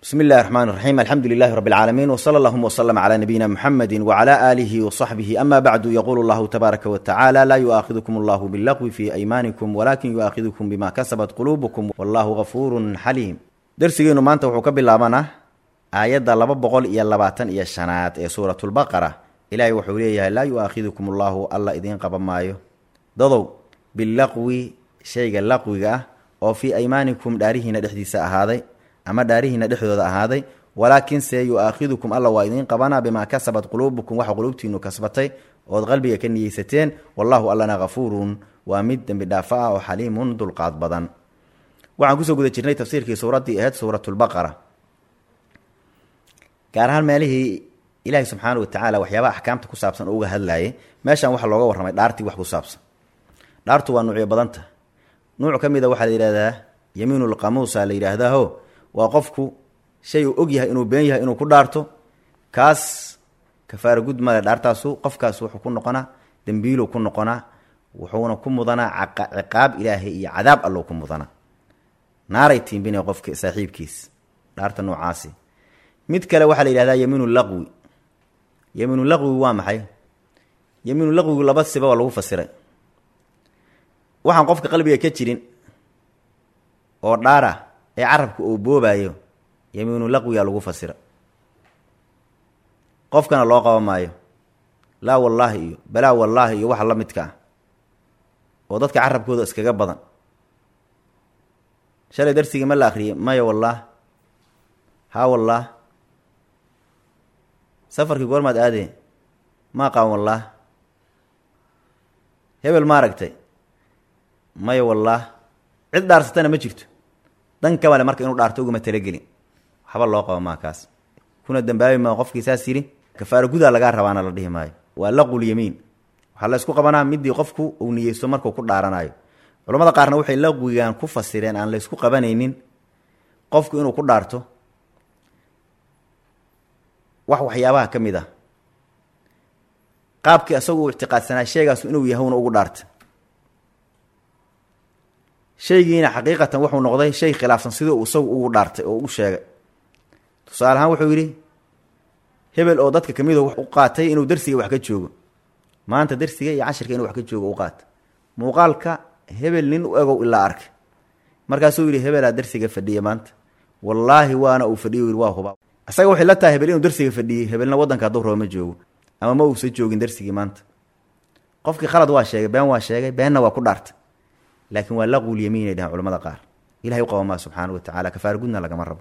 bismi illahi raxmaan raxiim alxamdu lilahi rabi اlcaalamiin wsala allahuma wslama cla nabiyina muxamedi wcla aalihi wصaxbihi ama bacdu yaqulu llahu tabaaraka watacaala laa yu'aakidukum allahu billaqwi fi aymaanikum walakin yu'aakidukum bima kasabat quluubukum wallahu gafuurun xaliim dersigeenu maanta wuxuu ka bilaabanaa aayadda laba boqol iyo labaatan iyo shanaad ee suuratulbaqara ilaahay wuxuu leeyahay laa yu'aakidukum allahu alla idiin qaban maayo dadow bilaqwi shayga laqwiga ah oo fii aymaanikum dhaarihiina dhexdiisa ahaaday ama dhaarihiina dhexdooda ahaaday walaakinse yu-aakhidukum alla waa idiin qabanaa bimaa kasabat quluubukum waxa quluubtiinu kasbatay ood qalbiga ka niyeysateen wallahu allana hafuurun waa mid dembi dhaafo ah oo xaliimun dulqaad badan waxaan kusoo guda jirnay tafsiirkii suuraddii ahayd suuratulbaqara gaar ahaan meelihii ilaahi subxaana watacaala waxyaabaha axkaamta ku saabsan oo uga hadlaayay meeshan waxaa looga warramay dhaartii wax ku saabsan dhaartu waa nuucyo badanta nuuc ka mida waxaa la yidhahdaa yamiinulqamuusa la yidhaahdaho waa qofku shay uu og yahay inuu been yahay inuu ku dhaarto kaas kafaara gud male dhaartaasu qofkaas wuxuu ku noqonaa dembiiluu ku noqonaa wuxuuna ku mudanaa ciqaab ilaahay iyo cadaab allou ku mudanaa naaray tiimbina qofka saaxiibkiis dhaarta noocaasi mid kale waxaa la yidhahdaa yamiinu laqwi yamiinu laqwigu waa maxay yamiinu laqwigu laba siba waa lagu fasiray waxaan qofka qalbiga ka jirin oo dhaara ee carabka uu boobayo yamiinu laqwiga lagu fasira qofkana loo qaba maayo laa wallaahi iyo balaa wallaahi iyo waxa la midka ah oo dadka carabkooda iskaga badan shalay darsigii ma la akriyay maya wallaah haa wallaah safarkii goormaad aadee maa qaban wallaah hebel ma aragtay maya wallaah cid dhaarsatana ma jirto dan kamale marka inuu dhaarto ugama talagelin waxba loo qaba maa kaas kuna dambaabi maa qofkii saas yidhi kafaara gudaa lagaa rabaana la dhihi maayo waa laqul yamiin waxaa la ysku qabanaa midii qofku uu niyeysto markuu ku dhaaranayo culamada qaarna waxay laqwigan ku fasireen aan la ysku qabanaynin qofku inuu ku dhaarto wax waxyaabaha ka mid ah qaabkii isagu uu ictiqaadsanaa sheegaasu inuu yahowna ugu dhaarta shaygiina xaqiiqatan wuxuu noqday shay khilaafsan sidii uu isagu ugu dhaartay oo u sheegay tusaale ahaan wuxuu yidhi hebel oo dadka kamid u qaatay inuu darsiga wax ka joogo maanta darsiga iyo cashirka inuu wax ka joogo u qaata muuqaalka hebel nin u egow ilaa arkay markaasuu yidhi hebelaa darsiga fadhiya maanta wallaahi waana uu fadhiyo yidhi waa huba isaga waxay la tahay hebel inuu darsiga fadhiyey hebelna waddanka hadduu raba ma joogo ama ma uusan joogin darsigii maanta qofkii khalad waa sheegay been waa sheegay beenna waa ku dhaartay laakiin waa laqul yamiin ay dhahaan culamada qaar ilahay u qaba maa subxaana wa tacala kafaara gudna lagama rabo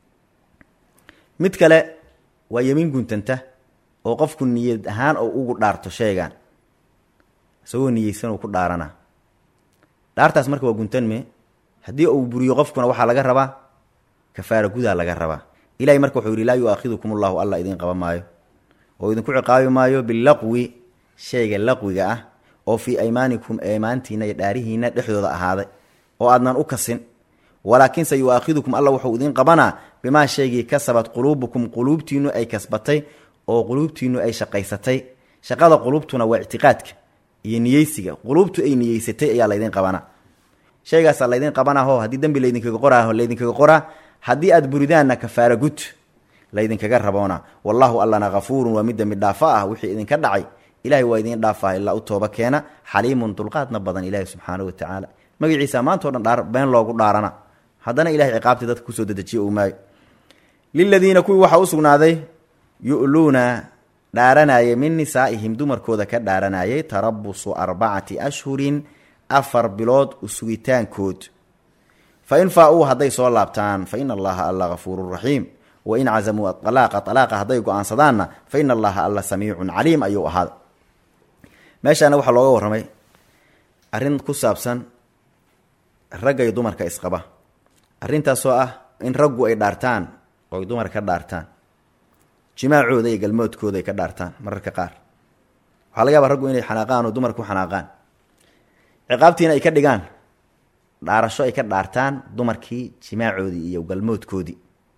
mid kale waa yamiin guntanta oo qofku niyad ahaan oo ugu dhaarto sheegaan isagoo niyeysan uu ku dhaarana dhaartaas marka waa guntanme haddii uu buriyo qofkuna waxaa laga rabaa kafaara gudaa laga rabaa ilahay marka wuxuu yihi laa yu-aakhidukum allahu alla idiin qaba maayo oo idinku ciqaabi maayo bilaqwi shayga laqwiga ah oo fii aymaanikum aymaantiina iyo dhaarihiina dhexdooda ahaaday oo aadnan u kasin walaakinse yu-aakhidukum alla wuxuu idiin qabanaa bimaa shaygii kasabad quluubukum quluubtiinu ay kasbatay oo quluubtiinu ay shaqaysatay shaqada quluubtuna waa ictiqaadka iyo niyeysiga quluubtu ay niyeysatay ayaa laydin qabanaa shaygaasaa laydin qabanaho haddii dembi laydinkaga qoraaho laydinkaga qoraa haddii aad buridaanna kafaara gud laydinkaga raboona wallaahu allana hafuurun waa mid dembi dhaafo ah wixii idinka dhacay ilahay waa idiin dhaafah ilaa u tooba keena xaliimun dulqaadna badan ilaahi subxaana wa tacaala magaciisa maantao dhan dhaar been loogu dhaarana haddana ilahay ciqaabtii dadka kusoo dedejiye uu maayo liladiina kuwii waxaa u sugnaaday yu'luuna dhaaranayay min nisaa'ihim dumarkooda ka dhaaranayay tarabusu arbacati ashhurin afar bilood usugitaankood fa in faa-uu hadday soo laabtaan fa ina allaha alla hafuurun raxiim wain cazamuu alaaqa alaaqa hadday go-aansadaanna fa ina allaha alla samiicun caliim ayuu ahaada meeshaana waxaa looga warramay arrin ku saabsan ragga iyo dumarka isqaba arrintaasoo ah in raggu ay dhaartaan oo ay dumar ka dhaartaan jimaacooda iyo galmoodkooda ay ka dhaartaan mararka qaar waxaa laga yaabaa raggu inay xanaaqaan oo dumarku xanaaqaan ciqaabtiina ay ka dhigaan dhaarasho ay ka dhaartaan dumarkii jimaacoodii iyo galmoodkoodii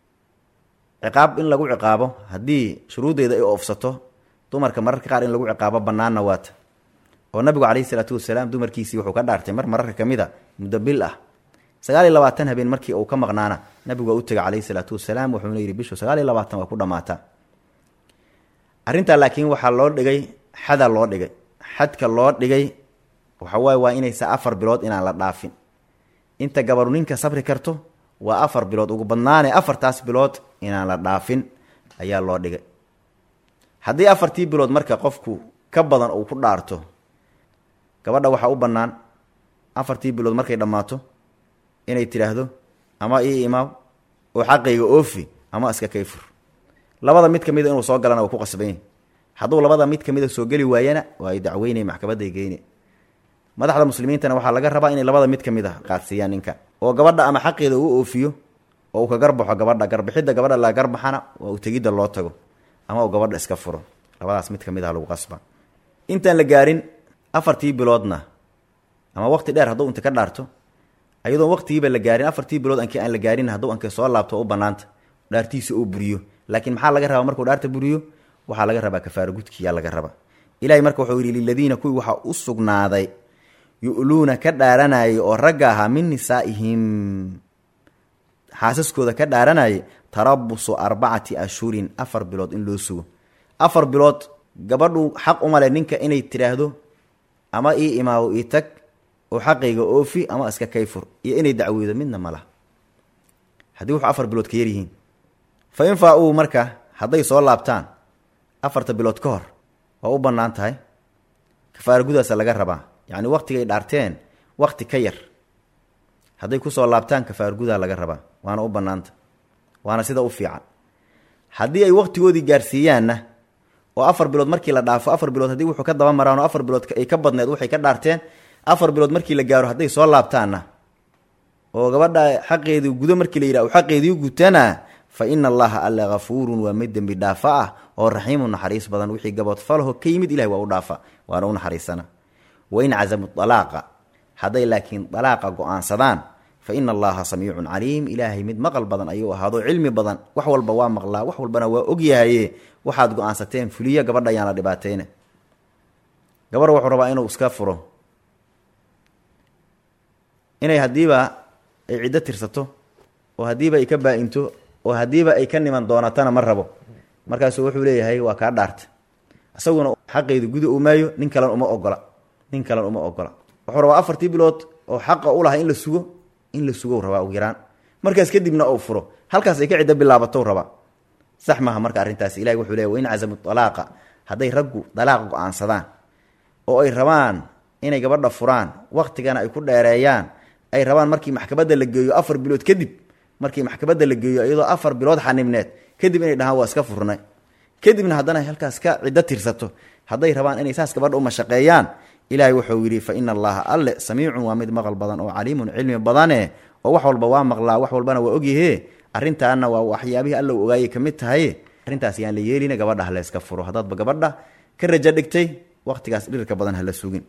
ciqaab in lagu ciqaabo haddii shuruuddeeda ay oofsato dumarka mararka qaar in lagu ciqaabo bannaanna waata oo nabigu calayhi salaatu wasalaam dumarkiisii wuxuu ka dhaartay mar mararka ka mid a muddo bil ah sagaal iyo labaatan habeen markii uu ka maqnaana nabigu waa u tegay calayhi salaatu wasalaam wuxuuna yidhi bishu sagaal iyo labaatan waa ku dhammaataa arrintaa laakiin waxaa loo dhigay xada loo dhigay xadka loo dhigay waxa waaye waa inaysa afar bilood inaan la dhaafin inta gabaru ninka sabri karto waa afar bilood ugu badnaane afartaas bilood inaan la dhaafin ayaa loo dhigay haddii afartii bilood marka qofku ka badan uu ku dhaarto gabadha waxaa u bannaan afartii bilood markay dhammaato inay tidhaahdo ama ii imaaw oo xaqayga oofi ama iska kayfur labada mid kamida inuu soo galana waa ku qasban yahy hadduu labada mid kamida soo geli waayana waa ay dacweynay maxkamaday geyne madaxda muslimiintana waxaa laga rabaa inay labada mid kamid a qaadsiiyaan ninka oo gabadha ama xaqeeda uu oofiyo oo uu ka garbaxo gabadha garbixidda gabadha la garbaxana waa uu tegidda loo tago ama uu gabadha iska furo labadaas mid kamid ah lagu qasba intaan la gaarin afartii biloodna ama waqti dheer hadduu inta ka dhaarto ayadoon waqtigiiba la gaarin afartii bilood ankii aan la gaarin hadduu ankii soo laabto u banaanta dhaartiisa uu buriyo laakiin maxaa laga rabaa markuu dhaarta buriyo waxaa laga rabaa kafaaro gudkiyaa laga rabaa ilahay marka wuxuu yidhi liladiina kuwii waxaa u sugnaaday yu'luuna ka dhaaranayay oo ragga ahaa min nisaa'ihim xaasaskooda ka dhaaranayay tarabusu arbacati ashhurin afar bilood in loo sugo afar bilood gabadhu xaq umale ninka inay tidhaahdo ama ii imaawo ii tag oo xaqayga oofi ama iska kayfur iyo inay dacweydo midna ma laha haddii wuxuu afar bilood ka yaryihiin fa in faa-uu marka hadday soo laabtaan afarta bilood ka hor waa u bannaan tahay kafaara gudaasa laga rabaa yacni waqtigay dhaarteen waqti ka yar hadday kusoo laabtaan kafaara gudaa laga rabaa waana u bannaanta waana sida u fiican haddii ay waqtigoodii gaarsiiyaanna oo afar bilood markii la dhaafo afar bilood haddii wuxuu ka daba maraan oo afar bilood ay ka badneed waxay ka dhaarteen afar bilood markii la gaaro hadday soo laabtaanna oo gabadha xaqeedii gudo markii la yidhah xaqeedii gutana fa ina allaha alla hafuurun waa mid dembi dhaafa ah oo raxiimu naxariis badan wixii gaboodfalaho ka yimid ilahay waa u dhaafa waana u naxariisana wain cazamu alaaqa hadday laakiin dalaaqa go-aansadaan fa ina allaha samiicun caliim ilaahay mid maqal badan ayuu ahaado cilmi badan wax walba waa maqlaa wax walbana waa ogyahaye waxaad go-aansateen fuliya gabadha ayaan la dhibaateyne gabar wuxuu rabaa inuu iska furo inay haddiiba ay ciddo tirsato oo haddiiba ay ka baa-into oo haddiiba ay ka niman doonatana ma rabo markaasuu wuxuu leeyahay waa kaa dhaarta isaguna xaqeedu guda u maayo nin kalen uma ogola nin kalen uma ogola wuxuu rabaa afartii bilood oo xaqa u lahaa in la sugo in la sugo rabaa ugu yaraan markaas kadibna uu furo halkaas ay ka ciddo bilaabatou rabaa sax maaha marka arrintaas ilahi wuxuu leey wain cazamu alaaqa hadday raggu dalaaqa go-aansadaan oo ay rabaan inay gabadha furaan waqtigana ay ku dheereeyaan ay rabaan markii maxkamadda la geeyo afar bilood kadib markii maxkamadda la geeyo iyadoo afar bilood xanibneed kadib inay dhahaan waa iska furnay kadibna haddana halkaas ka ciddo tirsato hadday rabaan inay saas gabadha u mashaqeeyaan ilaahay wuxuu yidhi fa ina allaha alle samiicun waa mid maqal badan oo caliimun cilmi badane oo wax walba waa maqlaa wax walbana waa ogyahe arrintaana waa waxyaabihii alla u ogaayay ka mid tahay arrintaas yaan la yeelina gabadha ha layska furo haddaadba gabadha ka rajo dhigtay waqtigaas dhirka badan hala sugin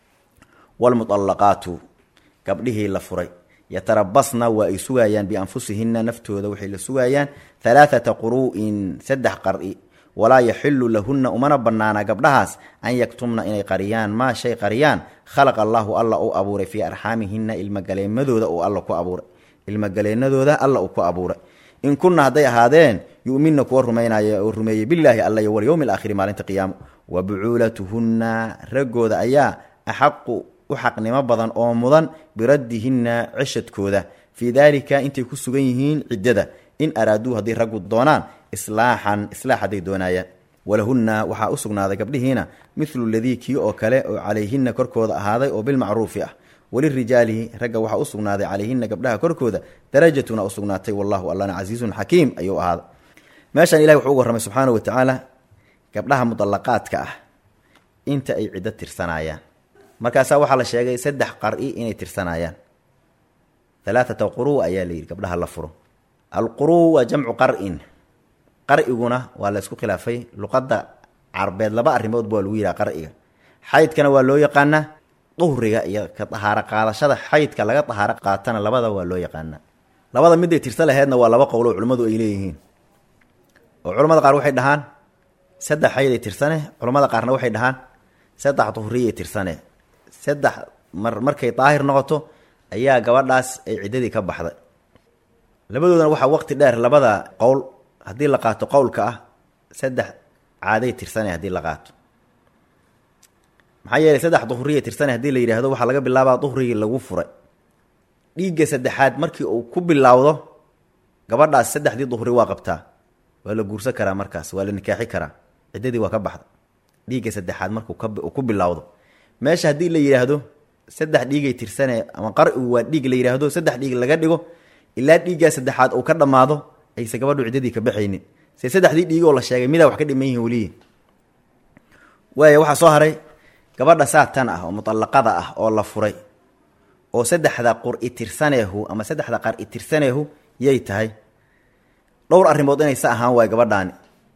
wlmuallaqaatu gabdhihii la furay yatarabasna waa ay sugayaan bianfusihinna naftooda waxay la sugayaan halaathata quru'in saddex qari walaa yaxilu lahunna umana banaana gabdhahaas an yaktumna inay qariyaan maa shay qariyaan khalaqa allaahu alla uu abuuray fii arxaamihinna ilmagaleemadooda uu alla ku abuuray ilmagaleenadooda alla uu ku abuuray in kunna hadday ahaadeen yu'minna kuwa rumaynaya oo rumeeyey bilaahi alla iyo walyowmi alaakhiri maalinta qiyaamo wa bucuulatuhunna raggooda ayaa axaqu u xaqnimo badan oo mudan biraddihinna ceshadkooda fii daalika intay ku sugan yihiin ciddada in araaduu haddii raggu doonaan islaaxan islaax hadday doonayaan walahunna waxaa u sugnaaday gabdhihiina midlu ladii kii oo kale oo calayhinna korkooda ahaaday oo bilmacruufi ah walirijaali ragga waxaa u sugnaaday calayhinna gabdhaha korkooda darajatuna u sugnaatay wallahu allana casiizun xakiim ayuu ahaaday meeshaan ilahi wuxuu uga warramay subxaana wa tacaala gabdhaha mudallaqaadka ah inta ay ciddo tirsanayaan markaasaa waxaa la sheegay saddex qari inay tirsanayaan alaaata quru ayaa la yidhi gabdhaha la furo alquru waa jamcu qarin qar'iguna waa la isku khilaafay luqadda carbeed laba arrimood ba waa lagu yidhaha qar'iga xaydkana waa loo yaqaanaa duhriga iyo ka dahaaro qaadashada xaydka laga dahaaro qaatana labada waa loo yaqaanaa labada miday tirsa laheedna waa laba qowlo culimmadu ay leeyihiin oo culamada qaar waxay dhahaan saddex xayday tirsane culamada qaarna waxay dhahaan saddex duhriyay tirsane saddex mar markay daahir noqoto ayaa gabadhaas ay ciddadii ka baxday labadoodana waxaa waqti dheer labada qowl haddii la qaato qowlka ah saddex caaday tirsanay haddii la qaato maxaa yeelay saddex duhriya tirsanay haddii la yidhaahdo waxaa laga bilaabaa duhrigii lagu furay dhiigga saddexaad markii uu ku bilowdo gabadhaas saddexdii duhri waa qabtaa waa la guursan karaa markaas waa la nikaaxi karaa ciddadii waa ka baxda dhiigga saddexaad markuu kauu ku bilowdo meesha haddii la yidhaahdo saddex dhiigay tirsanee ama qar-igu waa dhiig la yidhaahdo saddex dhiig laga dhigo ilaa dhiiggaa saddexaad uu ka dhammaado ayse gabadhu ciddadii ka baxaynin se saddexdii dhiig oo la sheegay midaa wax ka dhiman yihin weliyi waaya waxaa soo haray gabadha saatan ah oo muطallaqada ah oo la furay oo saddexda qur-i tirsaneehu ama saddexda qar-i tirsaneehu yay tahay dhowr arrimood inaysa ahaan waay gabadhaani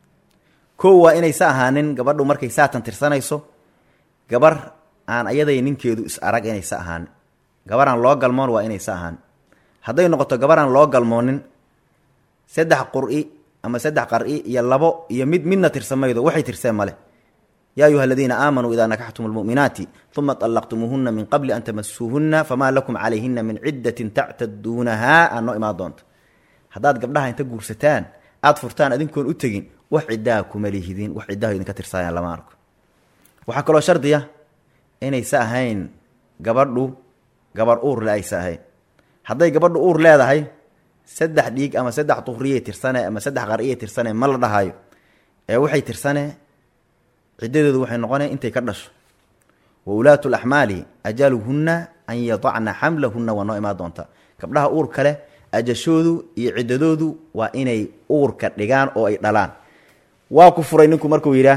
kow waa inaysa ahaanin gabadhu markay saatan tirsanayso gabar aan ayaday ninkeedu is arag inaysa ahaanin gabaraan loo galmoon waa inaysa ahaan hadday noqoto gabaraan loo galmoonin saddex qur-i ama saddex qar-i iyo labo iyo mid midna tirsamaydo waxay tirseen male yaa ayuha aladiina aamanuu idaa nakaxtum lmu'minaati uma طallaqtumuuhuna min qabli an tamasuuhuna famaa lakum calayhina min ciddatin tactaduunahaa aad noo imaan doonto haddaad gabdhaha inta guursataan aada furtaan adinkoon u tegin wax ciddaha kuma lihidin wax ciddaha idinka tirsaayaan lama arko waxaa kaloo shardiya inaysa ahayn gabadhu gabar uur le aysa ahayn hadday gabadhu uur leedahay saddex dhiig ama saddex duhriyay tirsane ama saddex qariyay tirsane ma la dhahayo ee waxay tirsane ciddadeedu waxay noqonaya intay ka dhasho wa ulaatu laxmaali ajaluhunna an yadacna xamlahunna waa noo imaan doontaa gabdhaha uur kale ajashoodu iyo ciddadoodu waa inay uurka dhigaan oo ay dhalaan waa ku furay ninku markuu yidhaah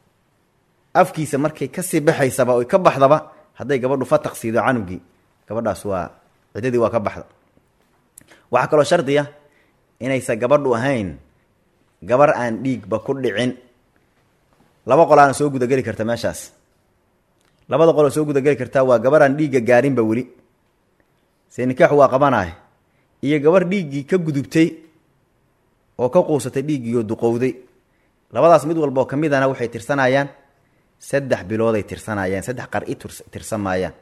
afkiisa markay kasii baxaysaba oy ka baxdaba hadday gabadhu fataq siido canugii gabadhaas waa ciddadii waa ka baxda waxaa kaloo shardiya inaysa gabadhu ahayn gabar aan dhiigba ku dhicin laba qolaana soo gudageli karta meeshaas labada qoloo soo gudageli kartaa waa gabar aan dhiigga gaarinba weli see nikaaxu waa qabanaay iyo gabar dhiiggii ka gudubtay oo ka quusatay dhiiggiioo duqowday labadaas mid walba oo ka midana waxay tirsanayaan saddex bilooday tirsanayaan saddex qar-i tirsan maayaan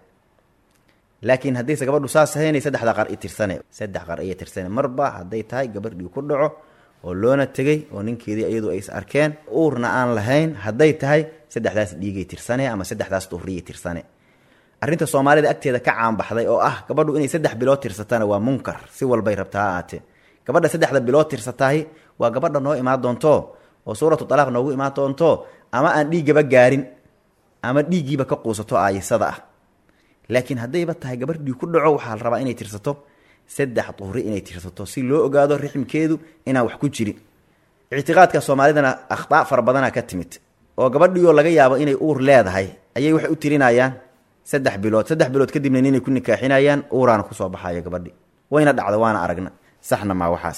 laakiin haddayse gabadhu saas ahaynay saddexda qar-i tirsane saddex qar-iya tirsane marba hadday tahay gabar dhiig ku dhaco oo loona tegey oo ninkeedii iyadu ay is arkeen uurna aan lahayn hadday tahay saddexdaas dhiigay tirsane ama saddexdaas duhriyay tirsane arrinta soomaalida agteeda ka caanbaxday oo ah gabadhu inay saddex bilood tirsatana waa munkar si walbay rabtaa ha aatee gabadha saddexda bilood tirsatahay waa gabadha noo imaan doonto oo suuratu talaaq noogu imaan doonto ama aan dhiiggaba gaarin ama dhiiggiiba ka quusato aayisada ah laakiin haddayba tahay gabar dhiig ku dhaco waxaa la rabaa inay tirsato saddex duhri inay tirsato si loo ogaado rixmkeedu inaan wax ku jirin ictiqaadka soomaalidana akhtaa fara badanaa ka timid oo gabadhiioo laga yaabo inay uur leedahay ayay waxay u tirinayaan saddex bilood saddex bilood kadibna ninay ku nikaaxinayaan uuraana kusoo baxayo gabadhi wayna dhacda waana aragna saxna maa waxaas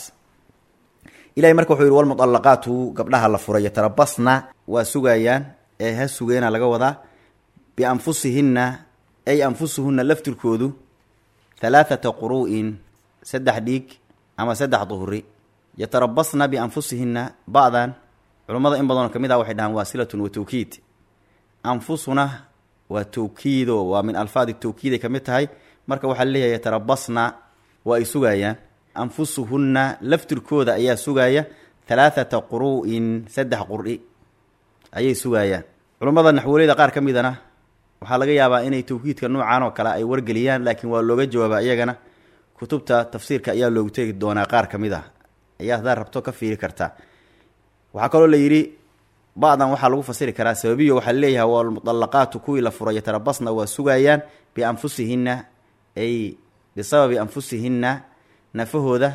ilahay marka wuxuu yihi walmuطallaqaatu gabdhaha la furay yatarabasna waa sugayaan ee ha sugeena laga wadaa bianfusihinna ay anfusuhunna laftirkoodu halaathata quru'in saddex dhiig ama saddex duhri yatarabasna bianfusihinna ba'dan culummada in badanoo ka mid ah waxay dhahaan waa silatun wa tawkiid anfusuna waa tawkiido waa min alfaadi tawkiiday ka mid tahay marka waxaa leeyahay yatarabasna waa ay sugayaan anfusuhunna laftirkooda ayaa sugaaya halaathata quru'in saddex qur'i ayay sugayaan culummada naxwoleyda qaar ka midana waxaa laga yaabaa inay tawkiidka noocan oo kale ay wargeliyaan laakiin waa looga jawaabaa iyagana kutubta tafsiirka ayaa loogu tegi doonaa qaar ka mid ah ayaa hadaa rabto ka fiiri kartaa waxaa kaloo la yidhi ba'dan waxaa lagu fasiri karaa sababiyo waxaa leeyahay walmuطallaqaatu kuwii la furay yatarabasna waa sugayaan bianfusihinna ay bisababi anfusihinna nafahooda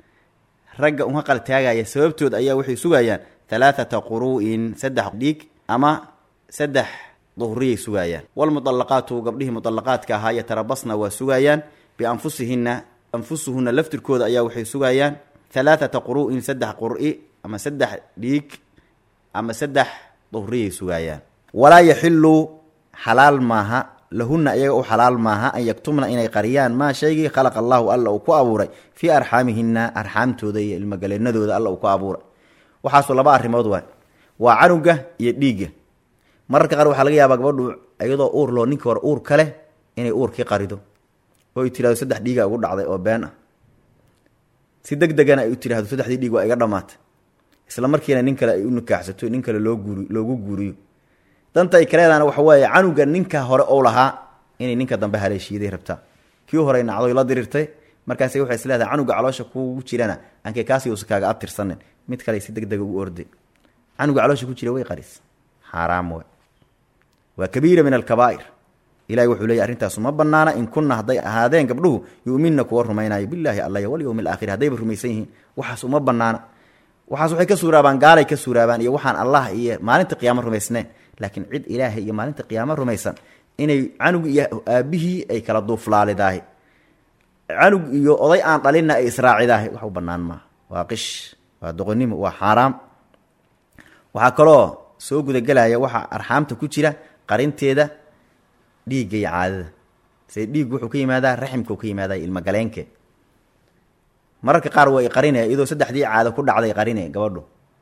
ragga unha qaltaagaya sababtood ayaa waxay sugayaan halaathata quru'in saddex dhiig ama saddex duhriyay sugayaan walmuطallaqaatu gabdhihii muطallaqaadka ahaa yatarabasna waa sugayaan bianfusihinna anfusuhunna laftirkooda ayaa waxay sugayaan halaathata quru'in saddex qur'i ama saddex dhiig ama saddex duhriyay sugayaan walaa yaxilu xalaal maaha lahunna iyaga u xalaal maaha an yaktumna inay qariyaan maa shaygii khalaqa allahu alla uu ku abuuray fii arxaamihinna arxaamtooda iyo ilmagaleenadooda alla uu ku abuuray waxaasu laba arrimood waay waa canuga iyo dhiigga mararka qaar waxaa laga yaabaa gabadhu iyadoo uur loo ninkii hore uur kale inay uurkii qarido oo ay tirahdo saddex dhiiga ugu dhacday oo been ah si deg degana ay u tidhahdo saddexdii dhiig waa iga dhammaatay isla markiina nin kale ay u nikaaxsato nin kale loo guuri loogu guuriyo danta ay kaleedaana waxa weeye canuga ninka hore ou lahaa inay ninka dambe haleeshiiday rabtaa kii horey nacdoy la dirirtay markaas waxay is leedahay canuga caloosha kugu jirana ankee kaasi uusa kaaga abtirsanin mid kale si deg dega u orday canuga caloosha ku jira way qaris xaaraam we waa kabiira min alkabaa'ir ilahi wuxuu leeyay arrintaasu ma banaana in kunna hadday ahaadeen gabdhuhu yu'minna kuwa rumaynayo bilaahi allaya walyowmi alaakhir haddayba rumaysan yihiin waxaas uma banaana waxaas waxay ka suuraabaan gaalay ka suuraabaan iyo waxaan allah iyo maalinta qiyaamo rumaysneen laakiin cid ilaahay iyo maalinta qiyaamo rumaysan inay canug iyo aabihii ay kala duuflaalidahay canug iyo oday aan dhalinna ay israacidaahay wax u banaan maaha waa qish waa doqonnimo waa xaaraam waxaa kaloo soo gudagelaya waxaa arxaamta ku jira qarinteeda dhiigga iyo caadada se dhiig wuxuu ka yimaadaa raximkau ka yimaadaa ilmagaleenke mararka qaar way qarine iyadoo saddexdii caado ku dhacday qarine gabadhu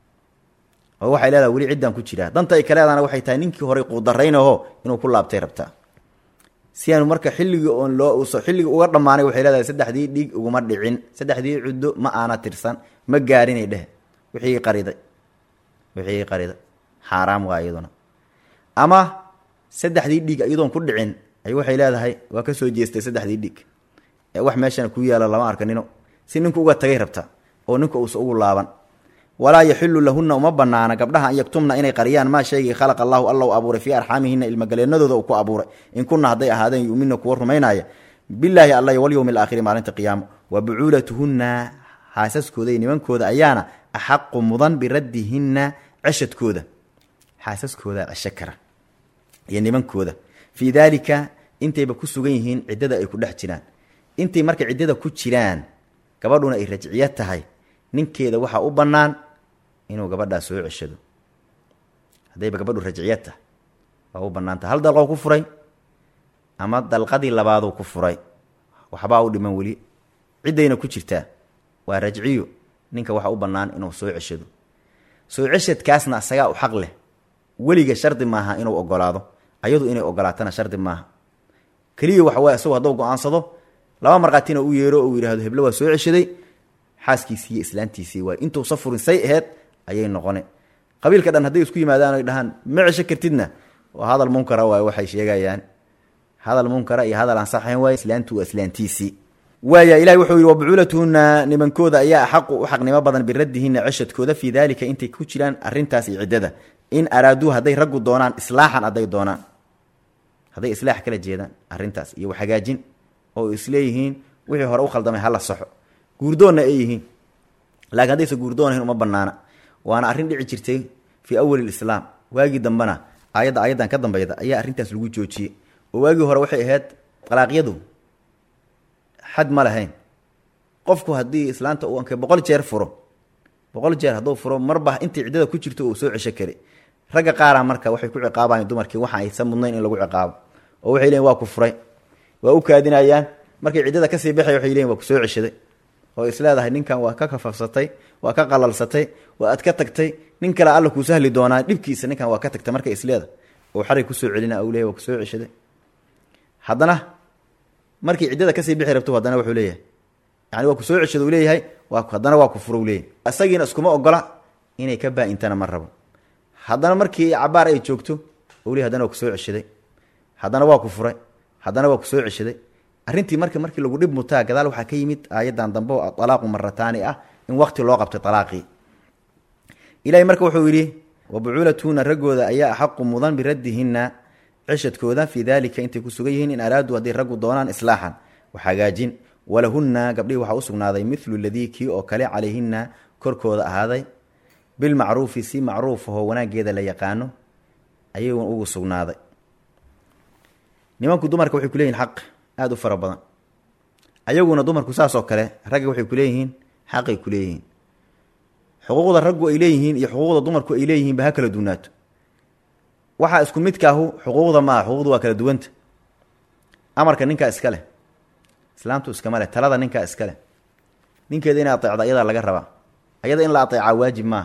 oo waxay leedahay weli ciddaan ku jiraa danta ay ka leedahana waxay tahay ninkii horey quudaraynaho inuu ku laabtay rabtaa si aanu marka xilligii oon loo uso xilligii uga dhammaanay waxay leedahay saddexdii dhiig uguma dhicin saddexdii cuddo ma aana tirsan ma gaarinay dheh wixii qariday wixii qariday xaaraam waa iyaduna ama saddexdii dhiig iyadoon ku dhicin ay waxay leedahay waa ka soo jeestay saddexdii dhiig ee wax meeshana ku yaala lama arka nino si ninku uga tagay rabta oo ninka uusa ugu laaban walaa yaxilu lahunna uma banaana gabdhaha an yaktumna inay qariyaan maa shaygii khalaqa allahu alla u abuuray fii arxaamihina ilmagaleenadooda uu ku abuuray in kunna hadday ahaadeen yumina kuwa rumaynaya bilaahi alla walyowmi alaakhiri maalinta qiyaamo wa bucuulatuhunna xaasaskooda iyo nimankooda ayaana axaqu mudan biraddihinna ceshadkooda xaasaskooda cesho kara iyo nimankooda fii daalika intayba ku sugan yihiin ciddada ay ku dhex jiraan intay marka ciddada ku jiraan gabadhuna ay rajciyo tahay ninkeeda waxaa u bannaan inuu gabadhaa soo ceshado haddayba gabadhu rajciyo tahay waa u bannaantah hal dalqoo ku furay ama dalqadii labaaduu ku furay waxbaa u dhiman weli ciddayna ku jirtaa waa rajciyo ninka waxaa u bannaan inuu soo ceshado soo ceshadkaasna asagaa u xaq leh weliga shardi maaha inuu ogolaado ayadu inay ogolaatana shardi maaha keliya waxa waye isagu hadduu go-aansado laba markhaatina u yeero ou yidhahdo heblo waa soo ceshaday xaaskiisii iyo islaantiisii waay intuusa furin say aheyd ayay noqone qabiilka dhan hadday isku yimaadaan oy dhahaan ma cesho kartidna waa hadal munkara waay waxay sheegayaan hadal munkara iyo hadal aan saxayn waay islaantu waa islaantiisii waaya ilahi wuxuu yidhi wabucuulatuhunna nimankooda ayaa axaqu u xaqnimo badan biraddihinna ceshadkooda fii daalika intay ku jiraan arrintaas iyo ciddada in araaduu hadday raggu doonaan islaaxan hadday doonaan hadday islaax kala jeedaan arrintaas iyo hagaajin oo isleeyihiin wixii hore u khaldamay hala saxo guurdoonna ay yihiin laakiin haddaysa guurdoonahayn uma banaana waana arrin dhici jirtay fii awali lislaam waagii dambena aayadda aayaddan ka dambeyda ayaa arrintaas lagu joojiyey oo waagii hore waxay ahayd dalaaqyadu xad ma lahayn qofku haddii islaanta uu anke boqol jeer furo boqol jeer hadduu furo marba intay ciddada ku jirto uu soo cesho kari ragga qaara marka waxay ku ciqaabayan dumarkii waxa aysan mudnayn in lagu ciqaabo oo waxay leeyiin waa ku furay waa u kaadinayaan markay ciddada kasii baxay waxay leeyiin waa ku soo ceshaday oo isleedahay ninkan waa ka kafafsatay waa ka qalalsatay waa ad ka tagtay nin kale alla kuu sahli doonaa dhibkiisa ninkan waa ka tagtay markay isleeda oo xarig kusoo celina u leeyahy waa kusoo ceshaday haddana markii ciddada kasii bixi rabto haddana wuxuu leeyahay yani waa ku soo ceshado uu leeyahay waa haddana waa ku furo leeyahy isagiina iskuma ogola inay ka baa-intana ma rabo haddana markii cabaar ay joogto u leey hadana waa kusoo ceshaday haddana waa ku furay haddana waa kusoo ceshaday arrintii marka markii lagu dhib mutaa gadaal waxaa ka yimid aayadan dambe oo alaaqu marataani ah in waqti loo qabtay alaaqii ilahay marka wuxuu yidhi wabucuulatuhuna raggooda ayaa axaqu mudan biraddihinna ceshadkooda fii daalika intay ku sugan yihiin in araaduu hadday raggu doonaan islaaxan wax hagaajin walahunna gabdhihii waxaa u sugnaaday milu ladii kii oo kale calayhinna korkooda ahaaday bilmacruufi si macruufahoo wanaaggeeda la yaqaano ayagun ugu sugnaaday nimanku dumarka waxay kuleeyihin xaq aada u fara badan ayaguna dumarku saasoo kale ragga waxay kuleeyihiin xaqay kuleeyihiin xuquuqda raggu ay leeyihiin iyo xuquuqda dumarku ay leeyihiinba ha kala duwnaato waxaa isku midkaahu xuquuqda maaha xuquuqdu waa kala duwanta amarka ninkaa iska leh islaamtu iskama leh talada ninkaa iska leh ninkeeda inay ateecda ayadaa laga rabaa ayada in la ateecaa waajib maaha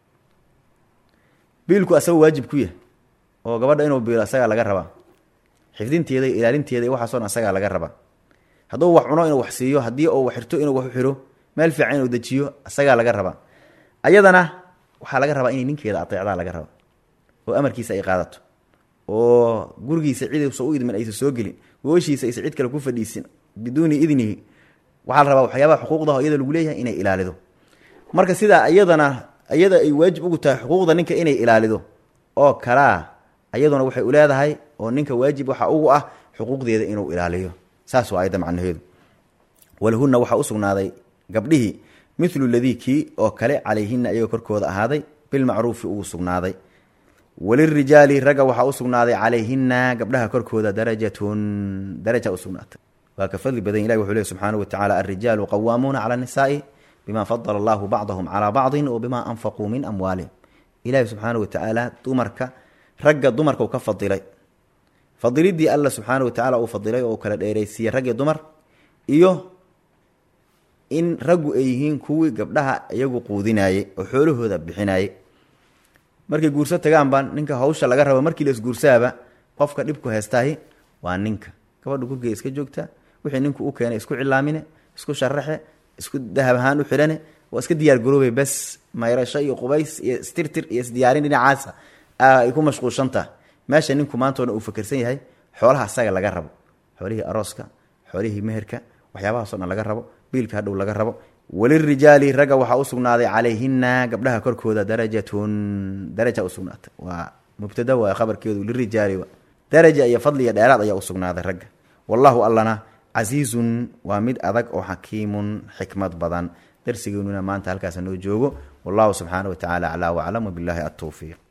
biilku asaga waajib ku yahay oo gabadha inuu biilo asagaa laga rabaa xifdinteeda iyo ilaalinteeda iyo waxaaso dhan asagaa laga rabaa hadduu wax cuno inuu wax siiyo haddii uu wax xirto inuu wax u xiro meel fiican inuu dejiyo isagaa laga rabaa ayadana waxaa laga rabaa inay ninkeeda ateecdaa laga raba oo amarkiisa ay qaadato oo gurigiisa ciduusa u idmin aysa soo gelin gooshiisa aysa cid kale ku fadhiisin biduuni idnihi waxaa la rabaa waxyaabaha xuquuqdaho iyada lagu leeyahay inay ilaalido marka sidaa iyadana iyada ay waajib ugu tahay xuquuqda ninka inay ilaalido oo kalaa iyaduna waxay u leedahay oo ninka waajib waxa ugu ah xuquuqdeeda inuu ilaaliyo saas waa ayadda macnaheedu walahunna waxaa u sugnaaday gabdhihii milu ladii kii oo kale calayhina iyagoo korkooda ahaaday bilmacruufi ugu sugnaaday walirijaali ragga waxaa u sugnaaday calayhina gabdhaha korkooda darajatun daraja usugnaatay waa ka fadli badan ilahi wuxuu leey subxaanahu watacaala alrijaalu qawaamuuna cala annisaai bima fadala allahu bacdahum calaa bacdin wa bima anfaquu min amwaalihim ilaahi subxaanahu watacaala dumarka ragga dumarka u ka fadilay fadilidii alla subxaana watacaala uu fadilay oo uu kala dheeraysiiyey rag iyo dumar iyo in raggu ay yihiin kuwii gabdhaha iyagu quudinayey oo xoolahooda bixinayey markay guurso tagaanba ninka hawsha laga rabo markii laisguursaaba qofka dhibku heestaahi waa ninka gabadha gurgey iska joogta wixii ninku u keenay isku cilaamine isku sharaxe isku dahab ahaan u xidhane waa iska diyaar garoobay bes mayrasho iyo qubays iyo istirtir iyo isdiyaarin dhinacaasa ay ku mashquulshantaha meesha ninku maantoona uu fakersan yahay xoolaha asaga laga rabo xoolihii arooska xoolihii meherka waxyaabahaasoo dhan laga rabo biilka hadhow laga rabo walirijaali ragga waxaa u sugnaaday calayhina gabdhaha korkooda darajatun daraja usugnaatay waa mubtada waa khabarkeedu lirijaali daraja iyo fadli iyo dheeraad ayaa usugnaaday ragga wallahu allana casiizun waa mid adag oo xakiimun xikmad badan darsigeennuna maanta halkaas noo joogo wallahu subxaana wa tacaala aclaa waclam wabilaahi altowfiiq